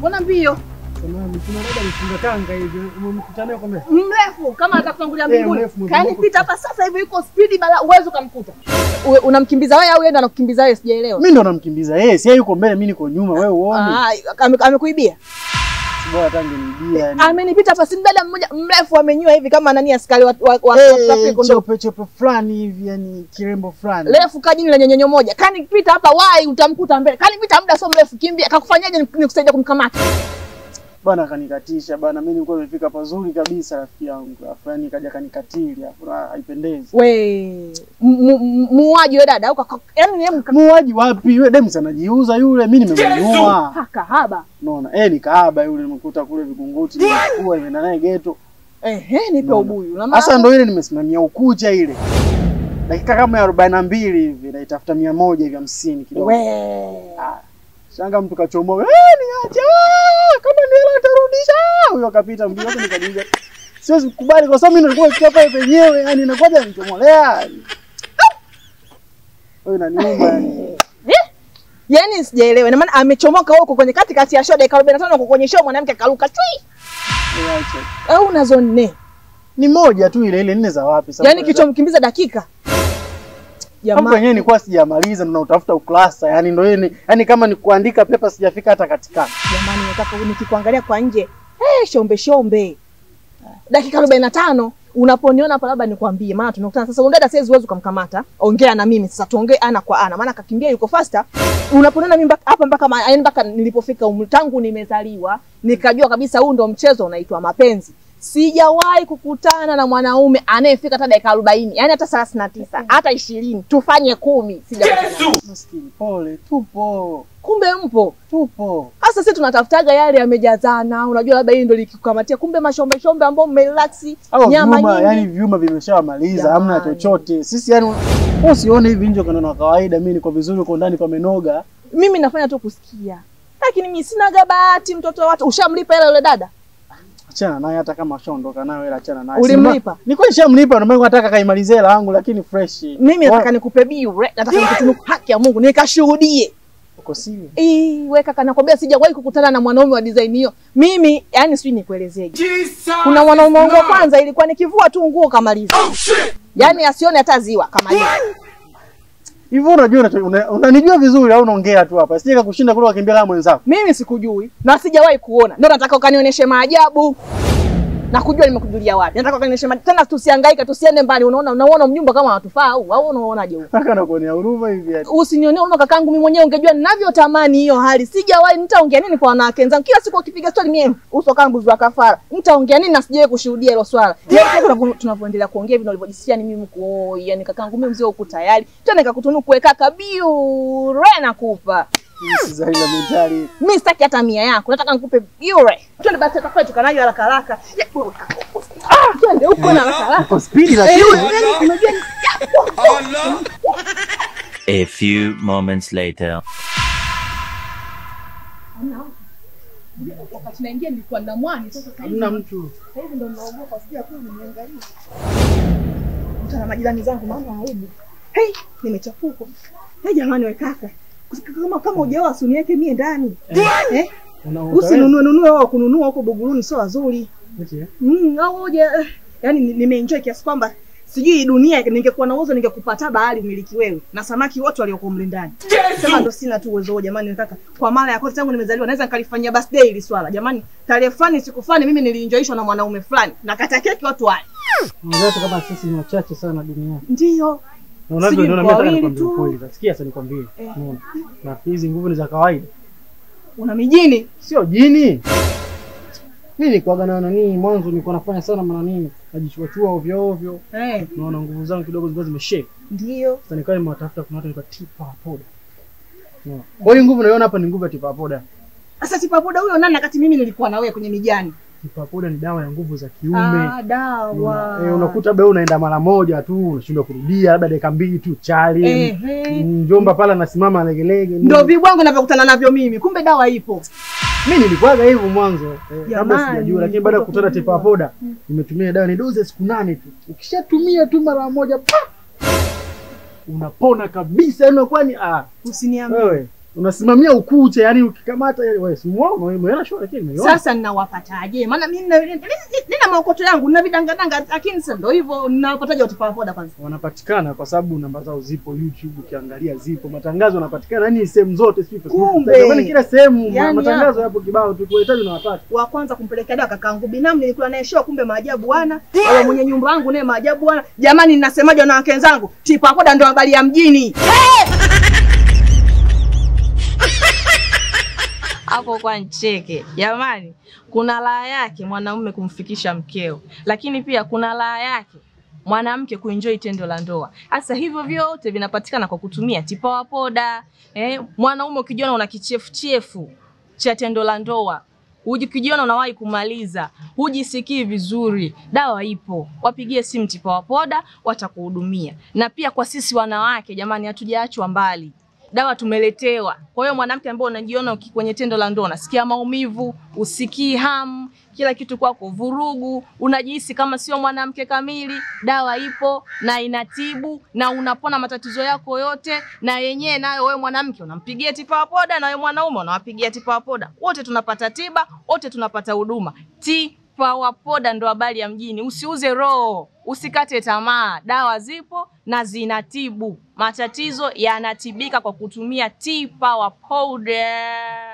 Mbona mbio? Samahani, kuna dada mfunga kanga hivi. Umemkuta naye kwamba Mrefu kama atakutangulia Eh, mbinguni. mrefu, mrefu. Kaani pita hapa sasa hivi yuko spidi bala uwezo ukamkuta. Uwe- Unamkimbiza wewe au yeye ndo anakukimbiza wewe sijaelewa. mimi ndo namkimbiza yeye, si yeye yuko mbele, mimi niko nyuma, wewe uone. Ah, ame- amekuibia. Bora hata angenibia yani. Amenipita hapa si dada mmoja mrefu amenyua hivi kama nani askari wa wa, wa, Eh, wa traffic ndo chope chope fulani hivi yani kirembo fulani. refu kajini la nyonyonyo moja. Kani pita hapa wai utamkuta mbele. Kani pita muda sio mrefu kimbia. Kakufanyaje ni- nikusaidia kumkamata? Bana kanikatisha bana, mimi nilikuwa nimefika pazuri kabisa rafiki yangu. Alafu yani kaja kanikatili, alafu na- haipendezi. We mu- mu- muuaji we dada au kaka- yaani yeye mka- Muuaji wapi? Yule Dems anajiuza yule, mimi nimemununua. ha, kahaba. Unaona? Eh, ni kahaba yule nimekuta kule Vikunguti, nimechukua nimeenda naye ghetto. Ehe, nipe Unaona? ubuyu. Na maana- Sasa ndo ile nimesimamia ukucha ile. Dakika kama ya arobaini na mbili hivi naitafuta mia moja hivi hamsini kidogo. we Ah, Shanga mtu kachomoa, eh, niache ah, kama ni hela utarudisha. Huyo akapita mbio hapo nikajiuliza. Siwezi kukubali kwa sababu mimi nilikuwa nikiwa pale penyewe, yani inakuja nichomolea. Wewe unaniuma yani. yaani sijaelewa. Ina maana amechomoka huko kwenye kati kati ya show dakika 45 uko kwenye show mwanamke karuka chui. Niache. Au unazo nne. Ni moja tu ile ile nne za wapi sasa? Yaani kichomkimbiza dakika. Hapo Jamaa. wenyewe nilikuwa sijamaliza ndo nautafuta ukurasa. Yani ndo ile yani kama ni kuandika pepa sijafika hata katikati. Jamani nataka nikikuangalia kwa nje. Eh, shombe shombe. Dakika 45 unaponiona hapa labda nikwambie maana tumekutana sasa undada sasa huwezi ukamkamata. Ongea na mimi sasa tuongee ana kwa ana maana kakimbia yuko faster. Unaponiona mimi mpaka- hapa mpaka ma- yaani mpaka nilipofika umri tangu nimezaliwa nikajua kabisa huu ndo mchezo unaitwa mapenzi. Sijawahi kukutana na mwanaume anayefika hata dakika 40, yani hata 39, hata 20, tufanye kumi. Sijakutana. Maskini, pole, tupo. Kumbe mpo. Tupo. Sasa sisi tunatafutaga yale yamejazana, unajua labda hii ndio likikamatia, kumbe mashombe shombe ambao mmerelax Au nyama vyuma, nyingi. yani vyuma vimeshawamaliza, hamna Jamani. chochote. Sisi yani wewe usione hivi nje kana na kawaida, mimi niko vizuri, uko ndani pamenoga. Mimi nafanya tu kusikia, lakini mimi sinaga bahati. Mtoto wa watu ushamlipa hela yule dada? Achana naye hata kama ashaondoka nayo ila achana naye. Ulimlipa? Sima- Nilikuwa nishamlipa na Mungu nataka kaimalizie hela yangu lakini fresh. Mimi nataka nikupe bure, nataka nikutunuku haki ya Mungu nikashuhudie. uko serious. Ii, we kaka, nakwambia sijawahi kukutana na mwanaume wa design hiyo. Mimi yani sijui nikuelezeje. Kuna mwanaume wangu wa kwanza ilikuwa nikivua tu nguo kamaliza, yani asione hata ziwa kamaliza. Hivyo unajua unacho- una- unanijua vizuri au unaongea tu hapa. Sije kushinda kule wakimbia kama mwenzako. Mimi sikujui na sijawahi kuona, ndio nataka ukanionyeshe maajabu na kujua nimekujulia wapi. Nataka ukanionyeshe ma... tena, tusihangaike, tusiende mbali. Unaona, unaona mjumba kama watufaa au au unaonaje huko? Nataka nakuonea huruma hivi ati. Usinionee huruma kakangu, mimi mwenyewe ungejua ninavyotamani hiyo hali. Sijawahi, nitaongea nini kwa wanawake wenzangu? Kila siku ukipiga story mimi uso kama mbuzi wa kafara, nitaongea nini na sijawahi kushuhudia hilo swala. Yaani tunavyo- tunavyoendelea kuongea hivi na ulivyojisikia ni mimi kuo, yani kakangu, mimi mzee uko tayari tena, nikakutunuku wewe kaka, biure nakupa Mimi si za ile mentali. mi sitaki hata mia yako, nataka nikupe bure. Twende basi tukafanye tukanayo haraka haraka. Ya, wewe kaka, uko- Ah, twende huko na haraka haraka. Kwa speed Eh, lakini. yaani unajua ni- A few moments later. wakati naingia nilikuwa na mwani sasa sasa hivi Hamna mtu. sasa hivi ndo naogopa sija tu niangalie. Mtana majirani zangu mama aibu. Hey, nimechafuka. Hey jamani we kaka. Kama kama hujaoa usiniweke mie ndani. Eh? Una Usinunue nunue wao kununua huko Buguruni sio wazuri. Eti, Mm, au hoja eh, yani ni- nimeenjoy kiasi kwamba sijui dunia ningekuwa na uwezo ningekupata bahari umiliki wewe na samaki wote walioko mle ndani. Sema ndo sina tu uwezo huo jamani kaka. Kwa mara ya kwanza tangu nimezaliwa naweza nikalifanyia birthday hili swala. Jamani, tarehe fulani siku fulani mimi nilienjoyishwa na mwanaume fulani. Na kata keki watu wale. Watu kama sisi ni wachache sana duniani. Ndio. Na unavyo Sijui ndio kwa mimi nataka wawili nikwambie tu. ukweli. Nasikia sasa nikwambie. Eh. Unaona? Na hizi nguvu ni za kawaida. Una mijini. Sio jini. Mimi nilikuwa na nani mwanzo nilikuwa nafanya sana maana nini? Najichuachua ovyo ovyo. Eh, Naona nguvu zangu kidogo zilikuwa zimeshake. ndio. Sasa nikawa nimewatafuta kuna watu wanaitwa tipa poda. Unaona? Kwa hiyo nguvu naiona hapa ni nguvu ya tipa poda. Sasa tipapoda huyo nani wakati mimi nilikuwa na wewe kwenye mijani? Tipa poda ni dawa ya nguvu za kiume. Ah, dawa. Una- eh, unakuta labda wewe unaenda mara moja tu unashindwa kurudia labda dakika mbili tu chali Ehe. mjomba pale anasimama legelege nini. Ndio vibwangu ninavyokutana navyo mimi. Kumbe dawa ipo. mimi nilikuwaga hivyo mwanzo eh, labda Jamani, sijajua lakini baada ya kukutana kumbe tipa poda nimetumia dawa ni dozi ya siku nane tu ukishatumia tu mara moja pa unapona kabisa yani unakuwa ni ah Usiniambie. wewe unasimamia ukucha, yani ukikamata ile wewe si muono wewe umeona show lakini umeona. Sasa ninawapataje? Maana mimi nina nina- nina maokoto yangu nina vidangadanga, lakini sasa ndio hivyo, ninawapataje watipa poda kwanza? wanapatikana kwa sababu namba zao zipo YouTube, ukiangalia zipo matangazo yanapatikana, yani sehemu zote, si Facebook, Kumbe. Instagram, kila sehemu ma- Yani matangazo yapo kibao tu, kuhitaji unawapata. wa kwanza kumpelekea dawa kakaangu binamu nilikuwa naye show, kumbe maajabu wana wale mwenye nyumba yangu naye maajabu wana. Jamani, ninasemaje na wake wenzangu, tipa poda ndio habari ya mjini. hapo kwa ncheke jamani. Kuna raha yake mwanaume kumfikisha mkeo, lakini pia kuna raha yake mwanamke kuenjoy tendo la ndoa. Sasa hivyo vyote vinapatikana kwa kutumia tipawa poda. Eh, mwanaume ukijiona una kichefuchefu cha tendo la ndoa ukijiona unawahi kumaliza, hujisikii vizuri, dawa ipo, wapigie simu tipawa poda, watakuhudumia. Na pia kwa sisi wanawake, jamani, hatujaachwa mbali dawa tumeletewa. Kwa hiyo mwanamke ambaye unajiona uki- kwenye tendo la ndoa unasikia maumivu, usikii hamu, kila kitu kwako vurugu, unajihisi kama sio mwanamke kamili, dawa ipo na inatibu na unapona matatizo yako yote, na yenyewe nayo wewe mwanamke unampigia tipawa poda na wewe mwanaume unawapigia tipawa poda, wote tunapata tiba, wote tunapata huduma. Tipawa poda ndo habari ya mjini. Usiuze roho, usikate tamaa, dawa zipo na zinatibu matatizo yanatibika kwa kutumia T-Power Powder.